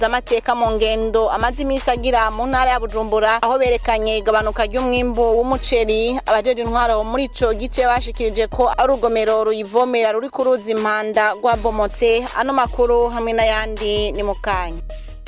amateka mu ngendo amaze iminsi agira mu ntara ya bujumbura aho berekanye igabanuka ry'umwimbu w'umuceri abajeje intwaro muri ico gice bashikirije ko ari urugomero ruyivomera ruri ku ruzi impanda rwabomotse ano makuru hamwe n'ayandi ni mu kanya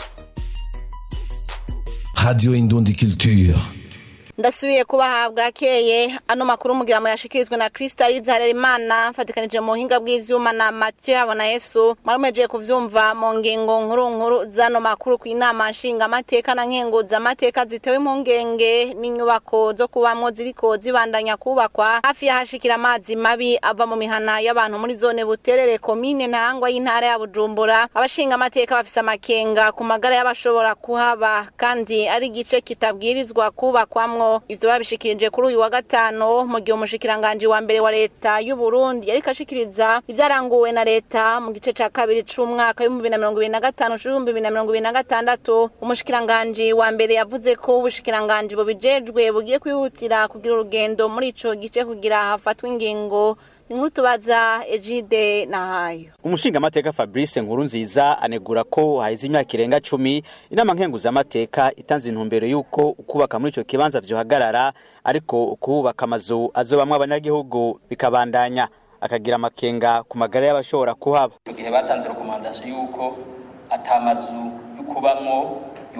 Radio Indundi Culture. ndasubiye kubahabwa akeye ano makuru mugira mu yashikirizwe na Crystal Harerimana mfatikanije mu buhinga bw'ivyuma na Mathieu Habona Yesu mwarumeje kuvyumva mu ngingo nkuru nkuru zano makuru ku inama nshinga amateka na nkenguza amateka zitewe impungenge n'inyubako zo kubamwo ziriko zibandanya kubakwa hafi y'ahashikira amazi mabi ava mu mihana y'abantu muri zone buterere komine ntangwa y'intara ya Bujumbura abashinga amateka bafise amakenga ku magara y'abashobora kuhaba kandi ari igice kitabwirizwa kubakwamwo ivyo babishikirije kuri uyu wa gatano mu gihe umushikiranganji wa mbere wa leta y'u Burundi yariko ashikiriza ivyaranguwe na leta mu gice ca kabiri c'umwaka w'ibihumbi bibiri na mirongo ibiri na gatanu c'ibihumbi bibiri na mirongo ibiri na gatandatu umushikiranganji wa mbere yavuze ko ubushikiranganji bubijejwe bugiye kwihutira kugira urugendo muri ico gice kugira hafatwe ingingo inkuru tubaza Ejide Nahayo umushingamateka fabrice nkuru nziza anegura ko haheze imyaka irenga cumi inama nkenguzamateka itanze intumbero y'uko ukubaka muri ico kibanza vyohagarara ariko ukubaka amazu azobamwo abanyagihugu bikabandanya akagira amakenga ku magara y'abashobora kuhaba mu gihe batanze rekomandasiyo y'uko atamazu yo kubamwo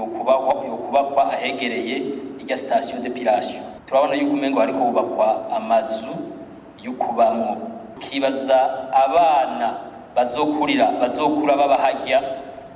yokubakwa ahegereye irya sitasiyo depilasiyo turabona yuko umengo hariko hubakwa amazu yo kubamwo ukibaza abana bazokurira bazokura baba harya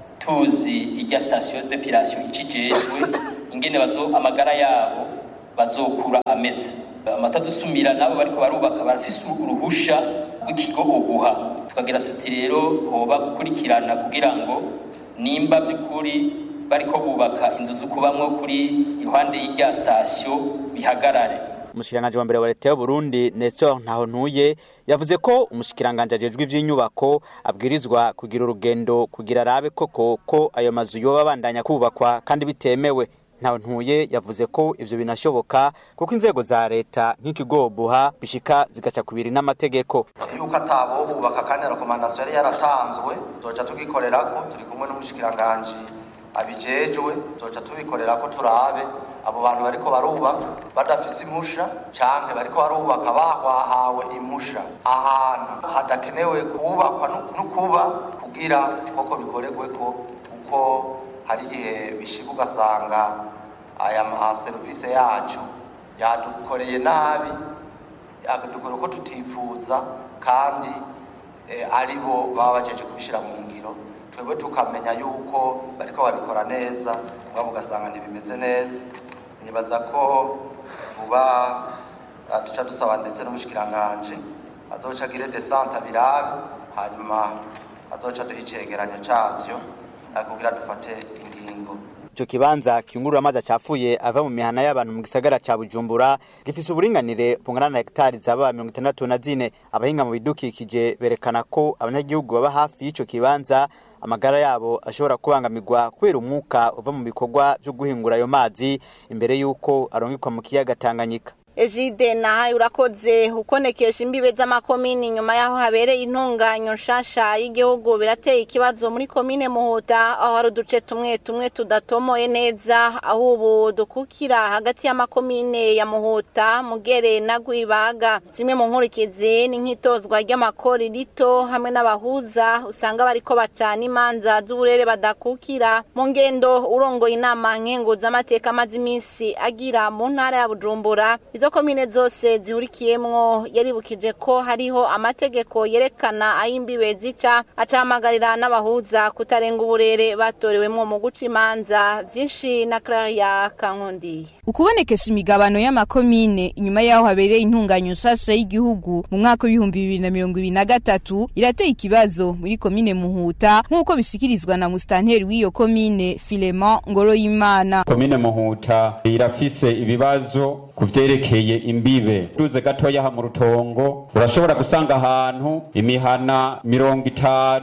tuzi irya sitasiyo depilasiyo ikijejwe ingene bazo amagara yabo bazokura ameze amata dusumira nabo bariko barubaka barafise uruhusha rw'ikigo uguha tukagira tuti rero hoba gukurikirana kugira ngo nimba by'ukuri bariko bubaka inzu zo kubamwo kuri iruhande y'irya sitasiyo bihagarare umushikiranganji wa mbere wa leta y'uburundi nestor ntaho ntuye yavuze ko umushikiranganji ajejwe ivy'inyubako abwirizwa kugira urugendo kugira arabe koko ko ayo mazu yoba abandanya kubakwa kandi bitemewe ntaho ntuye yavuze ko ivyo binashoboka kuko inzego za leta nk'ikigo buha bishika zigaca kubiri n'amategeko yuko atabo bubaka kandi rekomandasiyo yari yaratanzwe tuzoca tugikorerako turi kumwe n'umushikiranganji abijejwe tuzoca tubikorerako turabe abo bantu bariko barubaka badafise impusha canke bariko barubaka bahwahawe impusha ahantu hadakenewe kubakwa n'ukuba kugira koko bikorerweko kuko hari igihe bishika ugasanga aya maserivisi yacu yadukoreye nabi yadukoreye uko tutifuza kandi ari bo baba bajeje kubishira mu ngiro twebwe tukamenya yuko bariko babikora neza mugabo ugasanga ntibimeze neza nibaza ko vuba tuca dusaba ndetse n'umushikiranganji azoca agire desante abirabe hanyuma azoca duha icegeranyo cavyo kugira dufate ingingo ico kibanza kiyungurura amazi acafuye ava mu mihana y'abantu mu gisagara ca bujumbura gifise uburinganire bungana na hegitari zaba mirongo itandatu na zine abahinga mu bidukikije berekana ko abanyagihugu baba hafi y'ico kibanza amagara yabo ashobora kubangamirwa kubera umwuka uva mu bikorwa vyo guhingura ayo mazi imbere y'uko arungikwa mu kiyaga tanganyika Ejide nahaye urakoze ukonekesha imbibe z'amakomini nyuma yaho habereye intunganyo nshasha y'igihugu birateye ikibazo muri komine Muhuta aho hari uduce tumwe tumwe tudatomoye neza aho ubu dukukira hagati y'amakomine ya Muhuta Mugere na Gwibaga zimwe mu nkurikizi ni nk'itozwa ry'amakori rito hamwe n'abahuza usanga bariko bacana imanza z'uburere badakukira mu ngendo urongoye inama nkenguza amateka amaze iminsi agira mu ntara ya Bujumbura izo komine zose zihurikiyemwo yaribukije ko hariho amategeko yerekana aho imbibe zica acahamagarira n'abahuza kutarenga uburere batorewemwo mu guca imanza vyinshi na Claria Kankundi ukubonekesha imigabano y'amakomine inyuma yaho habereye intunganyo nshasha y'igihugu mu mwaka w'ibihumbi bibiri na mirongo ibiri na gatatu irateye ikibazo muri komine muhuta nk'uko bishikirizwa na musitanteri w'iyo komine Filemon Ngoroyimana komine muhuta irafise ibibazo ku vyerekeye imbibe duze gatoya ha mu rutongo urashobora gusanga ahantu imihana mirongo itanu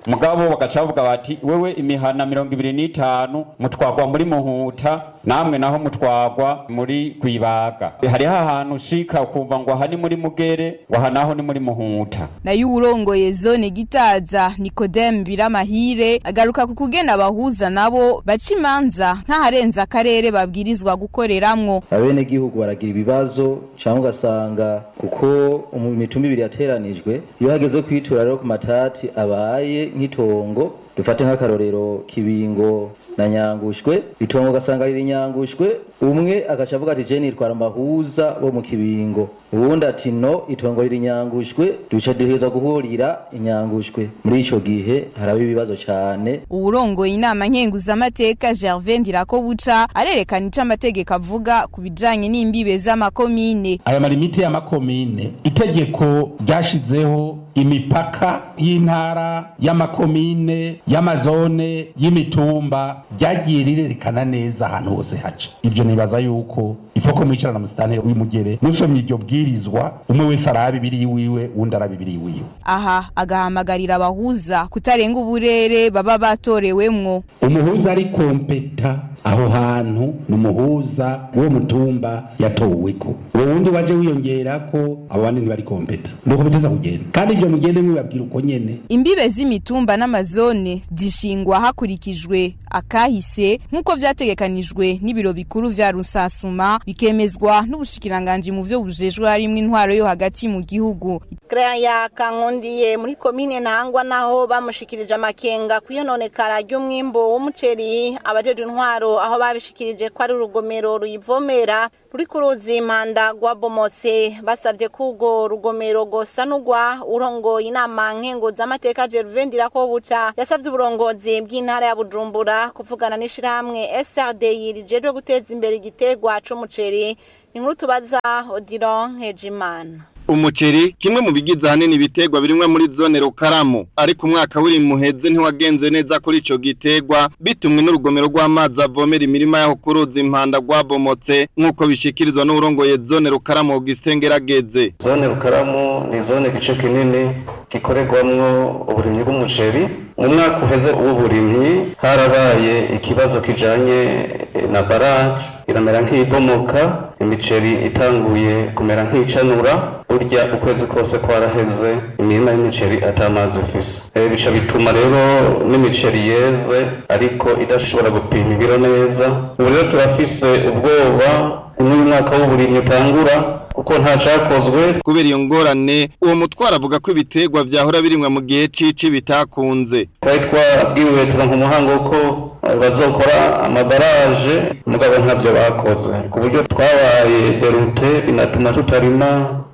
mugabo bagaca bavuga bati wewe imihana mirongo ibiri n'itanu mutwagwa muri muhuta namwe naho mutwagwa muri rwibaga hariho ahantu ushika ukumva ngo aha ni muri mugere ngo aha naho ni muri muhuta nayo uwurongoye zone gitaza nikodemu biramahire agaruka ku kugena abahuza nabo baca imanza nk'aharenze akarere babwirizwa gukoreramwo abenegihugu baragira ibibazo cyangwa ugasanga kuko umu- imitumba ibiri yateranijwe iyo hageze kwitura rero ku matati abaye nk'itongo dufate nk'akarorero kibingo na nyangushwe itongo ugasanga riri nyangushwe umwe agaca avuga ati je nitwara amahuza bo mu kibingo uwundi ati no itongo riri nyangushwe duca duheza guhurira inyangushwe muri ico gihe haraba ibibazo cane uwurongoye inama nkenguzamateka gervais ndirakobuca arerekana ico amategeko avuga ku bijanye n'imbibe z'amakomine aya malimiti y'amakomine itegeko ryashizeho imipaka y'intara y'amakomine y'amazone y'imitumba ryagiye rirerekana neza ahantu hose haca ibyo nibaza yuko ifoko mwicara na musitanteri w'imugere musomye iryo bwirizwa umwe wese araba ibiri iwiwe uwundi araba ibiri iwiwe aha agahamagarira abahuza kutarenga uburere baba batorewemwo umuhuza ari kompeta aho hantu ni umuhuza w'uwo mutumba yatoweko uwo wundi waje wiyongera ko abo bandi ntibari kompeta nuko biteza kugenda kandi ibyo mugende mwibabwira uko nyene imbibe z'imitumba n'amazone zishingwa hakurikijwe akahise nk'uko vyategekanijwe n'ibiro bikuru vya rusansuma bikemezwa n'ubushikiranganji mu vyo bujejwe harimwo intwaro yo hagati mu gihugu Claire Kankundiye muri komine Ntangwa naho bamushikirije amakenga kwiyononekara ry'umwimbo w'umuceri abajeje intwaro aho babishikirije ko ari urugomero ruyivomera ruri ku ruzi impanda rwabomotse basabye ko urwo rugomero rwosanurwa urongoye inama nkenguzamateka Gervain Ndirakobuca yasabye uburongozi bw'intara ya Bujumbura kuvugana n'ishirahamwe SRDI rijejwe guteza imbere igitegwa c'umuceri inkuru tubaza Odiron Hejimana umuceri kimwe mu bigize ahanini ibiterwa birimwa muri zone rukaramu ariko umwaka w'iri muheze ntiwagenze neza kuri ico giterwa bitumwe n'urugomero rw'amazi avomera imirima yaho ku ruzi impanda rwabomotse nk'uko bishikirizwa n'urongoye zone rukaramu Augustin Ngerageze zone rukaramu ni zone gice kinini gikorerwamwo uburimyi bw'umuceri mu mwaka uheze w'uburimyi harabaye ikibazo kijanye eh, na baraje iramera nk'ibomoka imiceri itanguye kumera nk'icanura burya ukwezi kose kwaraheze imirima y'imiceri atamazi ifise Eh, bica bituma rero n'imiceri yeze ariko idashobora gupima ibiro neza ubu rero turafise ubwoba n'uyu mwaka w'uburimyi utangura kuko nta cakozwe kubera iyo ngorane uwo mutwaro avuga ko ibiterwa vyahora birimwa mu gihe cici bitakunze twari twabwiwe turonka umuhango ko eh, bazokora amabaraje mugabo ntabyo bakoze ku buryo twabaye derute binatuma tutarima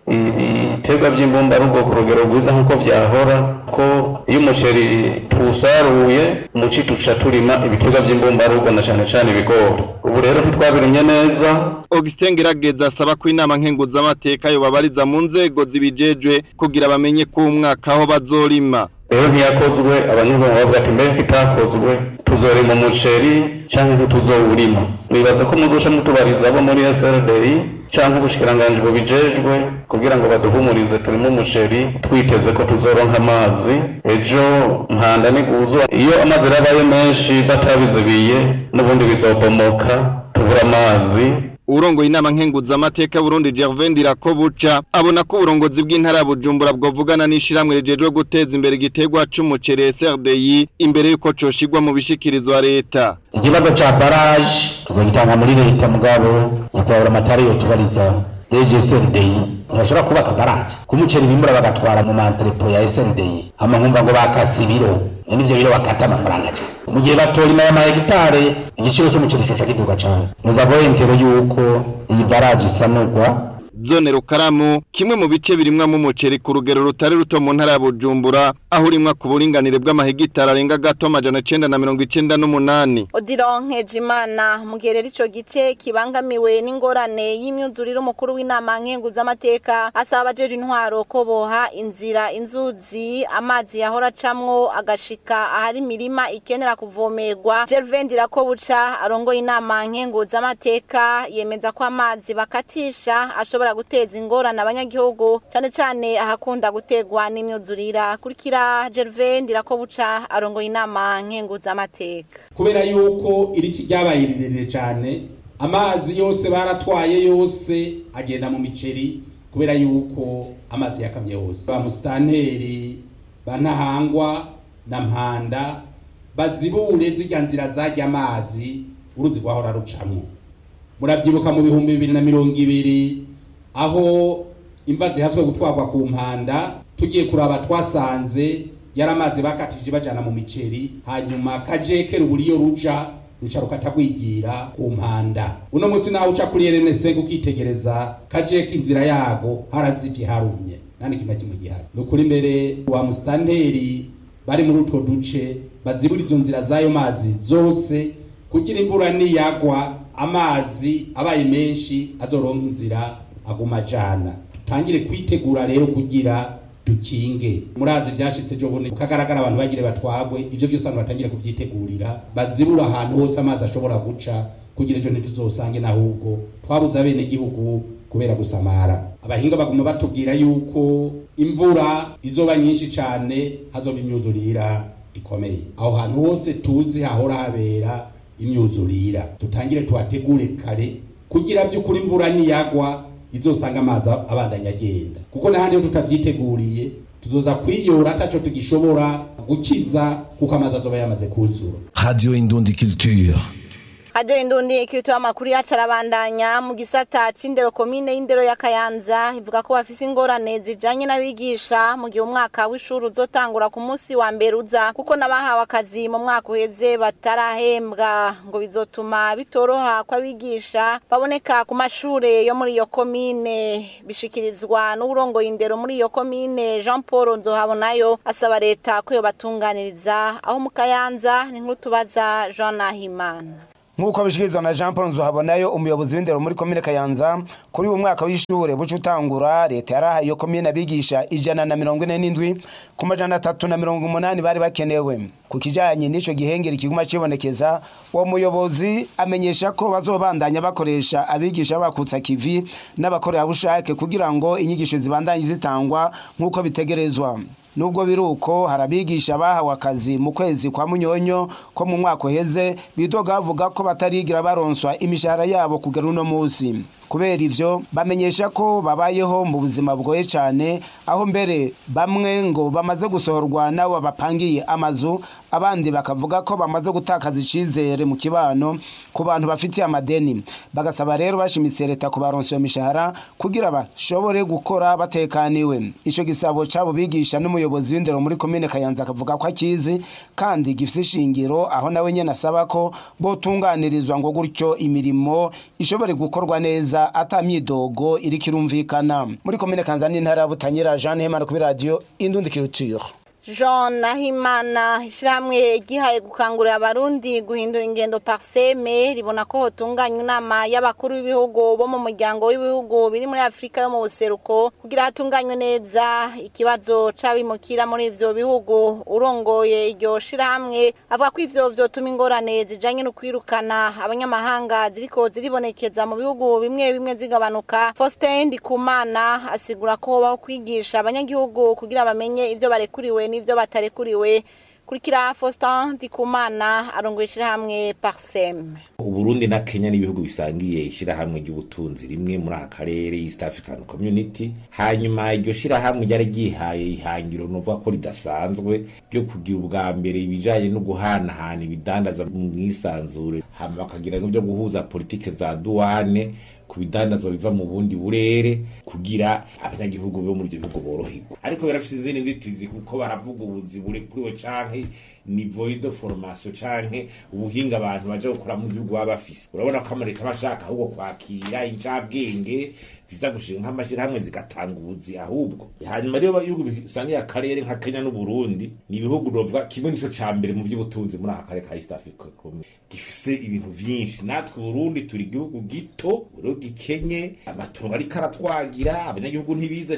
ibiterwa by'imbumbarugo ku rugero rwiza nk'uko vyahora ko iyo umuceri tuwusaruye muci tuca turima ibiterwa by'imbumbarugo na cane cane ibigori ubu rero ntitwabirimye neza Augustin Ngerageze asaba ko inama nkenguzamateka yobabariza mu nzego zibijejwe kugira bamenye ko umwaka aho bazorima rero ntiyakozwe abanyagihugu bavuga ati mbere ko itakozwe tuzorima umuceri cyangwa ntituzowurima nibaza ko muzoca mutubariza abo muri SRDI cyangwa ubushikiranganji bubijejwe kugira ngo baduhumurize turimo umuceri twiteze ko tuzoronka amazi ejo mpanda niguzo iyo amazi rabaye menshi batabizibiye n'ubundi bizobomoka tubura amazi urongoye inama nkenguzamateka Burundi Gervain Ndirakobuca abona ko uburongozi bw'intara ya Bujumbura bwovugana n'ishiramwe rijejwe guteza imbere igiterwa c'umuceri SRDI imbere yuko coshigwa mu bishikirizwa leta ikibazo ca baraje tuzogitanga muri leta mugabo nyakubahura amatari yotubariza deje SRDI ntibashobora kubaka baraje kumuceri bimbura bagatwara mu mantrepo ya SRDI hama nkumva ngo bakase ibiro n'ibyo biro bakata amafaranga cyane mu gihe batorima ya mahegitare igiciro cy'umuceri coca kiduga cane muzavo entero yuko iyi baraje isanurwa zone rukaramu kimwe mu bice birimwamo umuceri ku rugero rutari ruto mu ntara ya Bujumbura aho urimwa ku buringanire bw'amahegitari arenga gato amajana icenda na mirongo icenda n'umunani Odiron Nkejimana mu gihe rero ico gice kibangamiwe n'ingorane y'imyuzurire umukuru w'inama nkenguzamateka asaba abajeje intwaro ko boha inzira inzuzi amazi yahora acamwo agashika ahari imirima ikenera kuvomerwa Gervain Ndirakobuca arongoye inama nkenguzamateka yemeza ko amazi bakatisha ashobora bishobora guteza ingorane abanyagihugu cyane cyane ahakunda gutegwa n'imyuzurira kurikira Gervais Ndirakobuca arongoye inama nkenguzamateka kubera yuko iriki ryabaye rirerire cyane amazi yose baratwaye yose agenda mu miceri kubera yuko amazi yakamye yose ba musitanteri ba ntahangwa na mpanda bazibure zirya nzira zajya amazi uruzi rwahora rucamwo murabyibuka mu bihumbi bibiri na mirongo ibiri aho imva zihaswe gutwarwa ku mpanda tugiye kuraba twasanze yari amazi bakatije bajana mu miceri hanyuma kajeke rubura iyo ruja ruca rukatagwigira ku mpanda uno munsi nawe uca kuri RNC ukitegereza kajeke inzira yago harazivye harumye nani kimwe kimwe gihari nukuri mbere wa mustanteri bari muri utwo duce bazibura izo nzira z'ayo mazi zose kugira imvura niyagwa amazi abaye menshi azoronka inzira aguma ajana tutangire kwitegura rero kugira dukinge murazi byashitse ejo bundi ukagaragara abantu bagire batwagwe ibyo byose abantu batangire kuvyitegurira bazibura ahantu hose amazi ashobora guca kugira ejo ntituzosange n'ahubwo twabuze abene gihugu kubera gusamara abahinga baguma batubwira yuko imvura izoba nyinshi cane hazoba imyuzurira ikomeye aho hantu hose tuzi hahora habera imyuzurira dutangire tuhategure kare kugira by'ukuri imvura niyagwa izosanga amazi abandanya agenda kuko n'ahandi iyo tutavyiteguriye tuzoza kwiyora ataco tugishobora gukiza kuko amazi azoba yamaze kuzura Radio Indundi Culture. Radio Indundi ikitu amakuru yacu arabandanya mu gisata c'indero komine y'indero ya Kayanza ivuga ko bafise ingorane zijanye n'abigisha mu gihe umwaka w'ishuri uzotangura ku munsi wa mbere uza kuko nabahawe akazi mu mwaka uheze batarahembwa ngo bizotuma bitoroha ko abigisha baboneka ku mashure yo muri iyo komine bishikirizwa n'uburongoye indero muri iyo komine Jean Paul Nzohabonayo asaba leta ko yobatunganiriza aho mu Kayanza ni nkuru tubaza Jean Nahimana nk'uko bishikirizwa na jean paul nzuhabonayo umuyobozi w'indero muri komine kayanza kuri uyu mwaka w'ishure buca utangura leta yarahaye iyo komine abigisha ijana na mirongo ine n'indwi ku majana atatu na mirongo umunani bari bakenewe ku kijanye n'ico gihengeri kiguma cibonekeza uwo muyobozi amenyesha ko bazobandanya bakoresha abigisha bakutsa kivi n'abakorerabushake kugira ngo inyigisho zibandanye zitangwa nk'uko bitegerezwa nubwo biri uko hari abigisha bahawe akazi mu kwezi kwa munyonyo ko mu mwaka uheze bidoga bavuga ko batarigira baronswa imishahara yabo kugera uno munsi kubera ivyo bamenyesha ko babayeho mu buzima bugoye cyane aho mbere bamwe ngo bamaze gusohorwa nabo bapangiye amazu abandi bakavuga ko bamaze gutakaza icizere mu kibano ku bantu bafitiye amadeni bagasaba rero bashimitse leta kubaronsa iyo mishahara kugira bashobore gukora batekaniwe ico gisabo cabo bigisha n'umuyobozi w'indero muri komine kayanza akavuga ko akizi kandi gifise ishingiro aho nawe nyene asaba ko botunganirizwa ngo gutyo imirimo ishobore gukorwa neza ata myidogo iriko irumvikana muri komine kanza n'intara ya butanyera jean hemana kuri radiyo indundi culture Jean Nahimana ishyirahamwe gihaye gukangurira abarundi guhindura ingendo parseme ribona ko hotunganywa inama y'abakuru b'ibihugu bo mu muryango w'ibihugu biri muri Afurika yo mu buseruko kugira hatunganywe neza ikibazo c'abimukira muri ivyo bihugu urongoye iryo shirahamwe avuga ko ivyo vyotuma ingorane zijanye no kwirukana abanyamahanga ziriko ziribonekeza mu bihugu bimwe bimwe zigabanuka Faustin Ndikumana asigura ko baho kwigisha abanyagihugu kugira bamenye ivyo barekuriwe n'ivyo batarekuriwe kurikira Faustin Ndikumana arongoye ishirahamwe Parsem Uburundi na Kenya n'ibihugu bisangiye ishirahamwe ry'ubutunzi rimwe muri aka karere East African Community hanyuma iryo shirahamwe ryari ryihaye ihangiro nuvuga ko ridasanzwe ryo kugira ubwa mbere ibijanye no guhanahana ibidandaza mu mwisanzure hama bakagira n'ibyo guhuza politike za duwane ku bidandazwa biva mu bundi burere kugira abanyagihugu bo muri ibyo bihugu boroherwa ariko birafite izindi nzitizi kuko baravuga ubuzi burekuriwe canke nivo de formation canke ubuhinga abantu baje gukora mu gihugu baba bafise urabona ko amareta bashaka ahubwo kwakira incabwenge ziza gushinga nk'amashyirahamwe zigatanga ubuzi ahubwo hanyuma rero ibihugu bisangiye akarere nka kenya n'uburundi ni ibihugu novuga kimwe nico ca mbere mu vy'ubutunzi muri aka karere ka east africa gifise ibintu vyinshi natwe uburundi turi igihugu gito rero gikenye amatongo ariko aratwagira abanyagihugu ntibize cane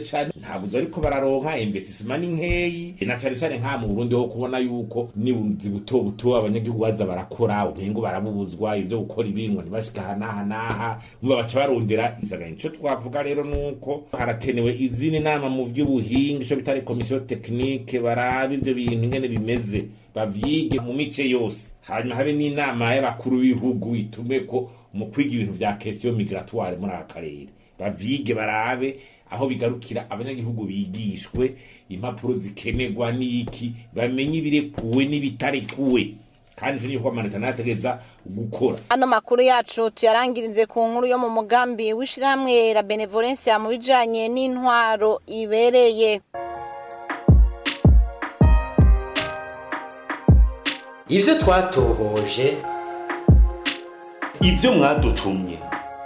ntabwo uzi ariko bararonka investisema ni nkeyi na cane cane nka mu Burundi ho kubona yuko nibuzi buto buto abanyagihugu baza barakora umengo barabubuzwa ivyo gukora ibintu ntibashika hanahanaha umva baca barondera insanganya ico twavuga rero nuko harakenewe izindi nama mu vy'ubuhinga ico bitari komisiyo tekinike barabe ivyo bintu ingene bimeze bavyige mu mice yose hanyuma habe n'inama y'abakuru b'ibihugu itume ko mu kwiga ibintu vya question migratoire muri aka karere bavyige barabe aho bigarukira abanyagihugu bigishwe impapuro zikenerwa n'iki bamenye ibirekuwe n'ibitarekuwe kandi ivyo niho amanota nategeza gukora ano makuru yacu tuyarangirize ku nkuru yo mu mugambi w'ishirahamwe la benevolencia mu bijanye n'intwaro ibereye ivyo twatohoje ivyo mwadutumye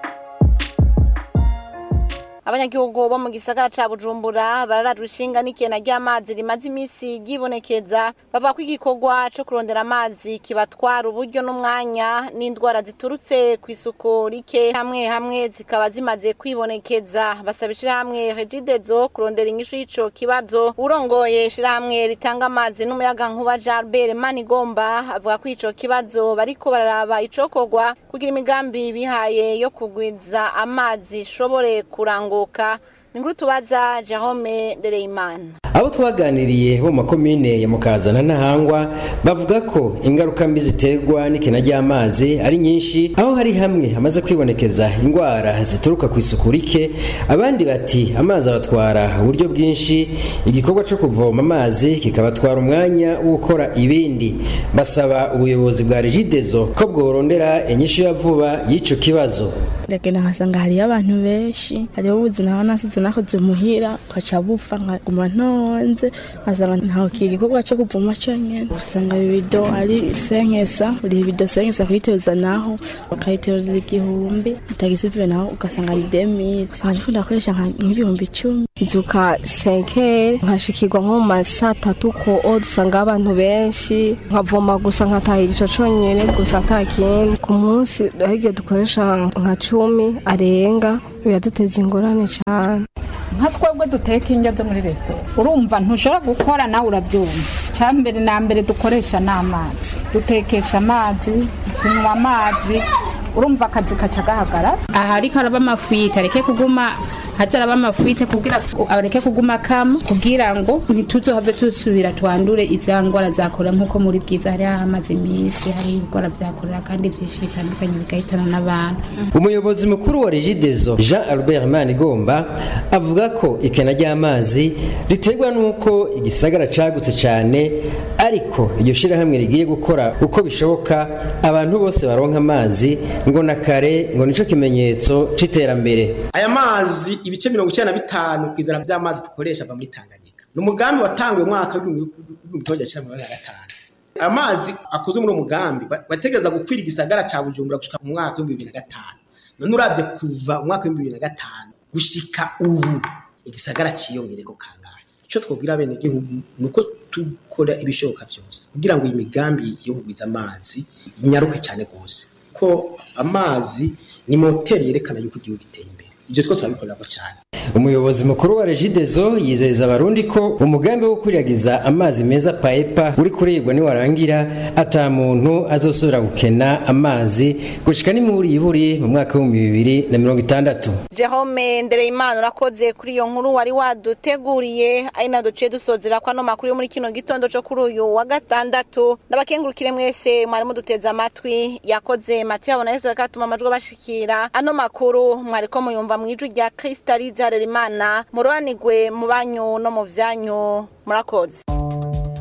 abanyagihugu bo mu gisagara ca bujumbura bararajwe ishinga n'ikena ry'amazi rimaze imisi ryibonekeza bavuga ko igikorwa co kurondera amazi kibatwara uburyo n'umwanya n'indwara ziturutse ku isuku rike hamwe hamwe zikaba zimaze kwibonekeza basaba ishirahamwe regidezo kurondera inyishu y'ico kibazo urongoye ishirahamwe ritanga amazi n'umuyaga nkuba jarbert manigomba avuga ko ico kibazo bariko bararaba icokorwa kugira imigambi bihaye yo kugwiza amazi ishobore kurangura kuruhuka inkuru tubaza Jerome Ndereyimana abo twaganiriye bo mu makomine ya mukazana n'ahangwa bavuga ko ingaruka mbi ziterwa n'ikena ry'amazi ari nyinshi aho hari hamwe hamaze kwibonekeza indwara zituruka ku isuku rike abandi bati amazi abatwara uburyo bwinshi igikorwa cyo kuvoma amazi kikabatwara umwanya wo gukora ibindi basaba ubuyobozi bwa regidezo ko bworondera inyishu ya vuba y'icyo kibazo ndagenda nkasanga hariyo abantu benshi hariho ubuzima aho nasize nakoze muhira ukaca bupfa nkaguma ntonze nkasanga ntaho kiga igikorwa cyo kuvoma cyonyine usanga ibido ari senkesa buri bido senkesa kuyiteza naho bakayiterera igihumbi utagisivuye naho ugasanga ni demire usanga ndiko ndakoresha nk'ibihumbi icumi nzuka senkere nkashikirwa nko mu ma saa tatu ko o dusanga abantu benshi nkavoma gusa nkatahira ico conyene gusa ata kindi ku munsi ahiryo dukoresha nka cumi arenga biraduteza ingorane cane nka twebwe duteka indyo zo muri resitora urumva ntushobora gukora nawe urabyumva cya mbere na mbere dukoresha n'amazi dutekesha amazi tunywa amazi urumva akazi kaca gahagarara aha ariko araba amafuyite areke kuguma haza araba amafuyite kugira areke kuguma kama kugira ngo ntituzohave tusubira twandure iza ngwara zakora nk'uko muri bwiza hari hamaze iminsi hari ibigora byakorera kandi byinshi bitandukanye bigahitana n'abantu umuyobozi mukuru wa regidezo jean albert manigomba avuga ko ikena ry'amazi riterwa n'uko igisagara cagutse cyane ariko iryo shyirahamwe rigiye gukora uko bishoboka abantu bose baronka amazi ngo na kare ngo nico kimenyetso c'iterambere aya mazi ibice mirongo icyenda na bitanu ku ijana by'amazi dukoresha ava muri tanganyika ni umugambi watanguye umwaka w'ibihumbi kimwe cya mirongo na gatanu amazi akoze muri uwo mugambi bategereza gukwira igisagara cya bujumbura gushika mu mwaka w'ibihumbi bibiri na gatanu none urabye kuva umwaka w'ibihumbi bibiri na gatanu gushika ubu igisagara ciyongereko kangahe icyo twabwira bene gihugu ni uko dukora ibishoboka byose kugira ngo iyi migambi yo kugwiza amazi inyaruke cyane rwose ko amazi ni moteri yerekana yuko igihugu giteye imbere ibyo two turabikorera cyane umuyobozi mukuru wa regidezo yizeza abarundi ko umugambi wo kwiragiza amazi meza paepa uri kuribwa niwarangira ata muntu azosubira gukena amazi gushika nimuriburi mu mwaka w'ibihumbi bibiri na mirongo itandatu Jerome Ndereyimana urakoze kuri iyo nkuru wari waduteguriye ari na duciye dusozera kwa no makuru yo muri kino gitondo cyo kuri uyu wa gatandatu ndabakengurukire mwese mwari muduteze amatwi yakoze Mathieu abona Yesu akatuma amajwi bashikira ano makuru mwari ko muyumva mu ijwi rya Kristaliza Harerimana muroranigwe mu banyu no mu vyanyu murakoze